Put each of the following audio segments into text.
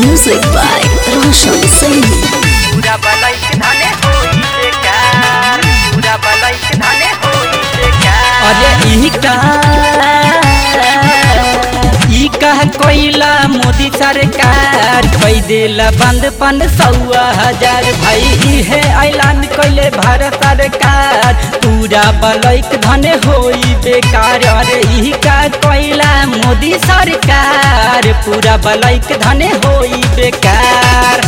Music by Roshan Singh. पूरा बलैक धने होई बेकार पूरा बलैक धने होई बेकार अरे ई का ई का कोइला मोदी सरकार कई देला बंद पन सौआ हजार भाई ई है ऐलान कइले भारत सरकार पूरा बलैक धने होई बेकार अरे ई का कोइला मोदी सरकार पूरा बलैक धने होई बेकार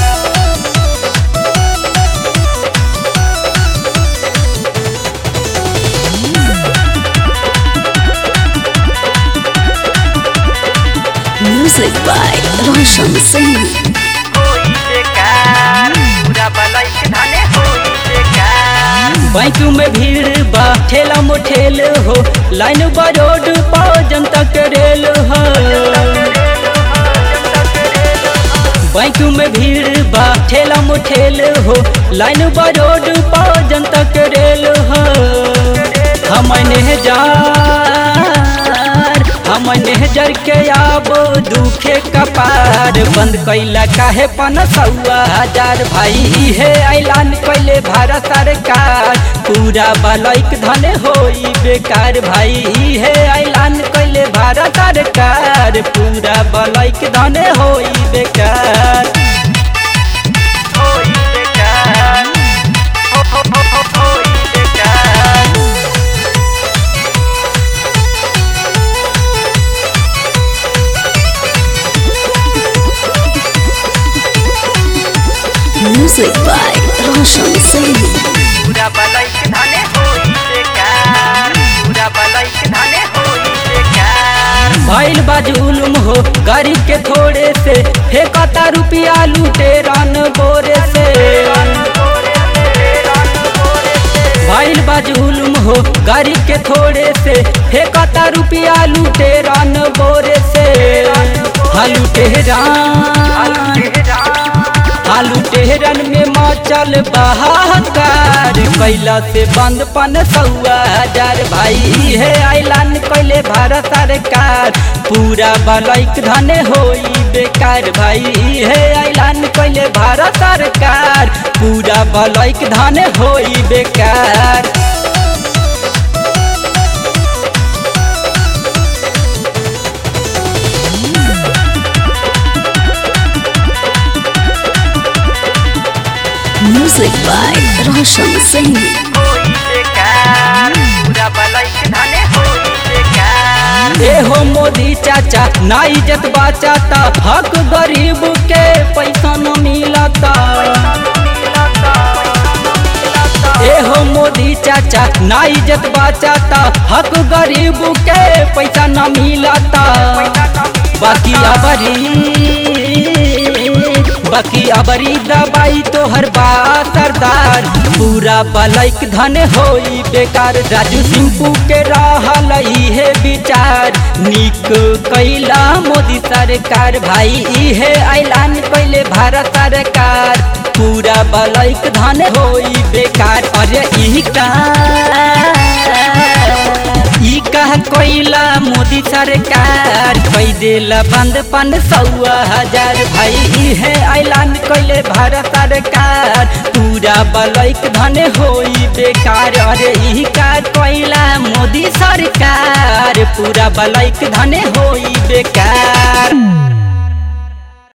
Music by Roshan Singh. होई बेकार पूरा बलैक धने होई बेकार बैंक में भीड़ बा ठेला मोठेल हो लाइन बा रोड पा जनता के रेल हो बैंक में भीड़ बा ठेला मोठेल हो लाइन बा रोड पा जनता के रेल हो हम नेहजार हम नेहजर के आब दुखे कपार बंद कैला काहे पन सौआ हजार भाई हे ऐलान कैले भारत सरकार पूरा बलैक धने होई बेकार भाई हे ऐलान कैले भारत सरकार पूरा बलैक धने होई बेकार होई बेकार हो हो हो हो होई बेकार Music by Roshan Singh. पूरा बलैक धने होई बेकार पूरा बलैक धने होई बेकार भइल बा जुलुम हो गरीब के थोड़े से फेंकता रुपया लूटे रन बोरे से भइल बा जुलुम हो गरीब के थोड़े से फेंकता रुपया लूटे रन बोरे से हालू टेहरान आलू टेहरन में मचल बहाकार कैला से बंद पन सौआ हजार भाई है ऐलान कैले भारत सरकार पूरा बलैक धने होई बेकार भाई है ऐलान कैले भारत सरकार पूरा बलैक धने होई बेकार Music by Roshan Singh. होई बेकार पूरा बलैक धने होई बेकार ए हो मोदी चाचा ना इज्जत बचाता हक गरीब के पैसा न मिलता ए हो मोदी चाचा ना इज्जत बचाता हक गरीब के पैसा न मिलता बाकी अबरी बाकी अबरी दवाई तो हर बात सरदार पूरा बलैक धन होई बेकार राजू सिंपू के रहल है विचार निक कैला मोदी सरकार भाई इहे ऐलान कैले भारत सरकार पूरा बलैक धन होई बेकार अरे ई का ई कहा कोइला मोदी सरकार कई देला बंद पन सौआ हजार भाई ई है ऐलान कैले भारत सरकार पूरा बलैक धने होई बेकार अरे ई का कोइला मोदी सरकार पूरा बलैक धने होई बेकार